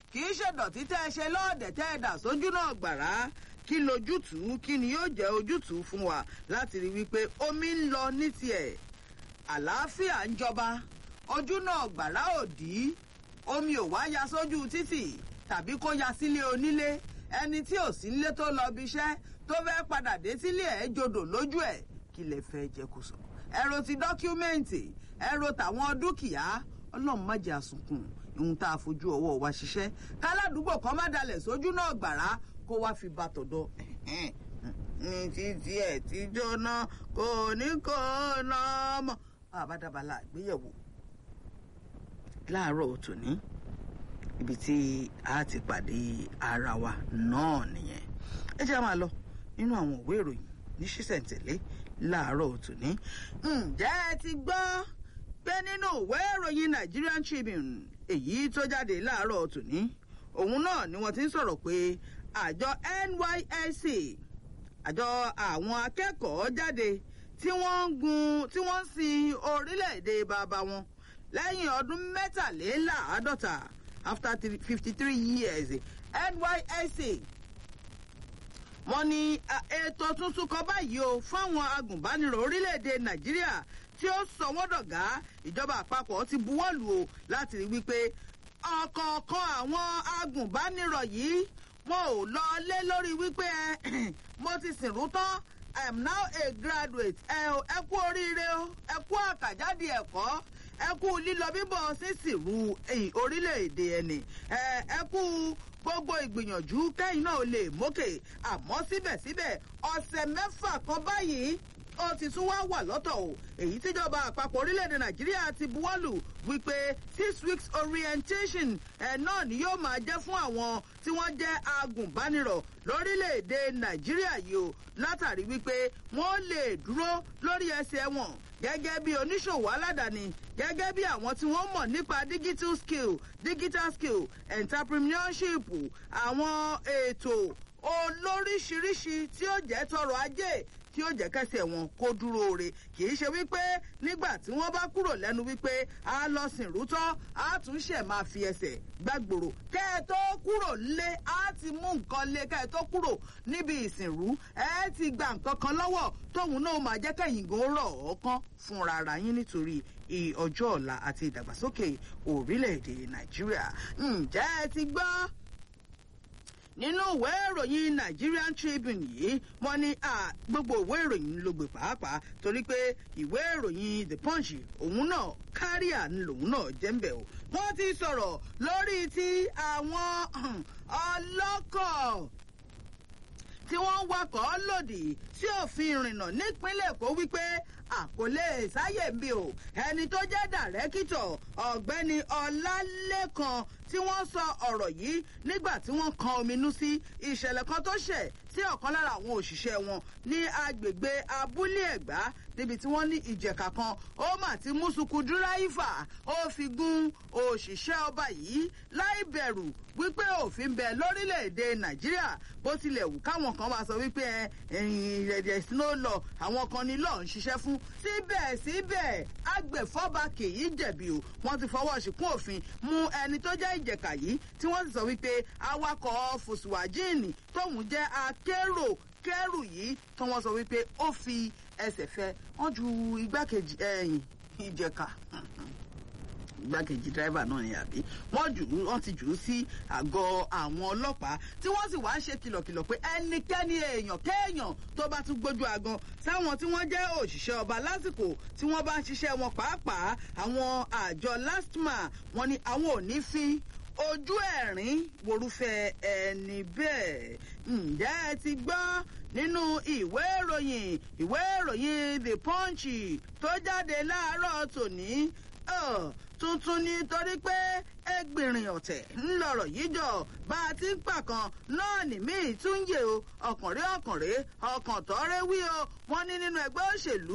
kì í ṣèdọ̀tí tẹ́ ẹ ṣe lọ́ọ̀dẹ̀ tẹ́ ẹ dà sójú náà gbàrà kí lójútùú kí ni yóò jẹ́ ojútùú fún wa láti rí wípé omi ń lọ ní tiẹ̀ àlàáfíà ń jọba ojú náà gbàrà òdì omi ò wá ya sójú títì tàbí kó ya sílé onílé ẹni tí ò sí nílé tó lọ bí iṣẹ́ tó fẹ́ padà dé sílé ẹ̀ jodò lójú ẹ̀ kí lè fẹ́ jẹ kó sọ. ẹ̀rọ ti dọ́kúmẹ́ǹtì ẹ̀rọ tàwọn dúkìá ọlọ́run má jẹ́ àsunkùn ohun tá a fojú ọwọ́ wa ṣiṣẹ́ káládùúgbò kan má dalẹ̀ sójú náà gbàrà kó wá fi bá tọ̀dọ̀ ní títí ẹ̀ tí jóná kò ní kó ná mọ́ àbádàbàlà àgbéyẹ̀wò láàárọ̀ tòní ibi tí a ti pàdé ara wa náà nìyẹn ẹ jẹ́ máa lọ nínú àwọn òwe ìròyìn ní ṣísẹ̀ntẹ̀lé láàárọ̀ tòní. ǹjẹ́ ẹ ti gbọ́ pé nínú ìwé ìròyìn Nigerian Tribune èyí tó jáde láàárọ̀ tòní òun náà ni wọ́n ti ń sọ̀rọ̀ pé àjọ NYSC àjọ àwọn akẹ́kọ̀ọ́ jáde tí wọ́n ń gun tí wọ́n ń sin orílẹ̀-èdè bàbá wọn lẹ́yìn ọdún mẹ́tàléláàádọ́ta after fifty three years NYSC wọ́n ní ètò tuntun kan báyìí o fáwọn agùnbánirọ̀ orílẹ̀-èdè Nàìjíríà tí ó sọ wọ́n dọ̀gá ìjọba àpapọ̀ ti buwọ́lù o láti rí wípé ọ̀kọ̀ọ̀kan àwọn agùnbánirọ̀ yìí wọn ò lọ lé lórí wípé mo ti sìnrú tán I am now a graduate ẹ ẹ kú oríire o ẹ kú àkàjáde ẹ̀kọ́ ẹ kú lílọ bíbọ̀ sísìrú orílẹ̀-èdè ẹni ẹ kú gbogbo ìgbìyànjú kẹ́yìn náà lè mókè àmọ́ síbẹ̀síbẹ̀ ọ̀sẹ̀ mẹ́fà kan báyìí ó ti tún wá wà lọ́tọ̀ o èyí tíjọba àpapọ̀ orílẹ̀-èdè nàìjíríà ti buwọ́lù wípé six weeks orientation ẹ̀ náà ni yóò máa jẹ́ fún àwọn tí wọ́n jẹ́ agùnbánirọ̀ lórílẹ̀-èdè nàìjíríà yìí o látàrí wípé wọ́n lè dúró lórí ẹsẹ̀ wọn gẹ́gẹ́ bí oníṣòwò aládàáni gẹ́gẹ́ bí àwọn tí wọ́n mọ̀ nípa digital skill digital skill entrepreneurship àwọn ètò olóríṣiríṣi tí ó jẹ́ tọrọ ajé tí ó jẹ́ kẹsẹ̀ wọn kó dúró re kì í ṣe wípé nígbà tí wọ́n bá kúrò lẹ́nu wípé a lọ sìnrú tán a tún ṣẹ̀ máa fi ẹsẹ̀ gbàgbòrò kẹ́ ẹ tó kúrò lé a ti mú nǹkan lé kẹ́ ẹ tó kúrò níbi ìsìnrú ẹ ti gba nǹkan kan lọ́wọ́ tóun náà máa jẹ́ kẹ́yìn gan rọ̀ ọ́kán fúnra ara yín nítorí ọjọ́ ọ̀la àti ìdàgbàsókè orílẹ̀-èdè nàìjíríà ǹjẹ́ ẹ ti gbọ́ nínú ìwé ìròyìn Nigerian Tribune yìí wọ́n ní gbogbo ìwé ìròyìn ló gbé pàápàá torí pé ìwé ìròyìn The Punch òun náà káríà lòun náà jẹ́ ń bẹ̀ o wọ́n ti sọ̀rọ̀ lórí ti àwọn ọlọ́kọ̀ tí wọ́n ń wakọ̀ lòdì sí òfin ìrìnnà nípínlẹ̀ Èkó wípé àkọlé sáyè ń bí o ẹni tó jẹ́ dàrẹ́kítọ̀ ọ̀gbẹ́ni Ọlálékan tí wọ́n sọ ọ̀rọ̀ yìí nígbà tí wọ́n kan ominú sí ìṣẹ̀lẹ̀ kan tó ṣẹ̀ sí ọ̀kan lára àwọn òṣìṣẹ́ wọn ní agbègbè abúlé ẹ̀gbá níbi tí wọ́n ní ìjẹ̀ka kan ó mà ti mú sukù dúráìfà ó fi gún òṣìṣẹ́ ọba yìí láì bẹ̀rù wípé òfin bẹ lórílẹ̀‐èdè nàìjíríà bó tilẹ̀ wù káwọn kan máa sọ wípé ẹ̀yìn ìrẹ̀dẹ̀ snow law àwọn kan ní lọ́ọ̀ ń ṣiṣẹ́ fún síbẹ̀síbẹ̀ agbèfọ́ba kì í jẹ̀bi o wọ́n ti fọwọ́ ṣìkún òfin mú ẹni tó jẹ́ ìjẹ̀ka yìí tí wọ́n sì sọ wípé awakọ̀ fòsùwàjíìnì tóun jẹ́ akérò kẹ́rù yìí tí wọ́n sọ wípé ó fi ẹsẹ̀ fẹ́ wọ́n ju igbákejì ẹ̀yìn ìjẹ̀ka igbákejì dírẹ́fà náà ni àbí wọ́n jù ú wọ́n ti jù ú sí àgọ́ àwọn ọlọ́pàá tí wọ́n sì wá ń ṣe kìlọ̀kìlọ̀ pé ẹnikẹ́ni èèyàn kéèyàn tó bá tún gbójú agan sáwọn tí wọ́n jẹ́ òṣìṣẹ́ ọba lásìkò tí wọ́n bá ń ṣiṣẹ́ wọn pàápàá àwọn àjọ lastma wọ́n ní àwọn ò ní fi ojú ẹ̀rín worúfẹ́ ẹni bẹ́ẹ̀ ǹjẹ́ ẹ ti gbọ́ nínú ìwé ìròyìn ìwé ìròyìn the punch tó jáde láàárọ̀ tòní tuntun ni torí pé ẹgbìnrin ọ̀tẹ̀ ńlọrọ̀ yìí jọ bá a ti ń pàkan náà ní míì tún yè o ọkànrẹ́ ọkànrẹ́ ọkàn tọ́rẹ́ wí o wọ́n ní nínú ẹgbẹ́ òṣèlú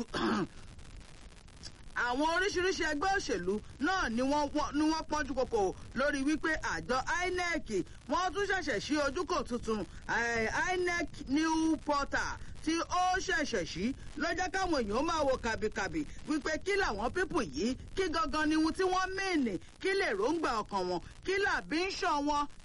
àwọn oríṣiríṣi ẹgbẹ́ òṣèlú náà ni wọ́n ni wọ́n pọ́njú kòkò lórí wípé àjọ INEC wọ́n tún ṣẹ̀ṣẹ̀ ṣí ojúkò tuntun INEC new portal tí ó ṣẹ̀ṣẹ̀ ṣí ló jẹ́ káwọn èèyàn máa wo kàbìkàbì wípé kí làwọn pípù yìí kí gangan ni ohun tí wọ́n mìíní kí lè róńgbà ọkàn wọn kí làbí ń ṣàn wọn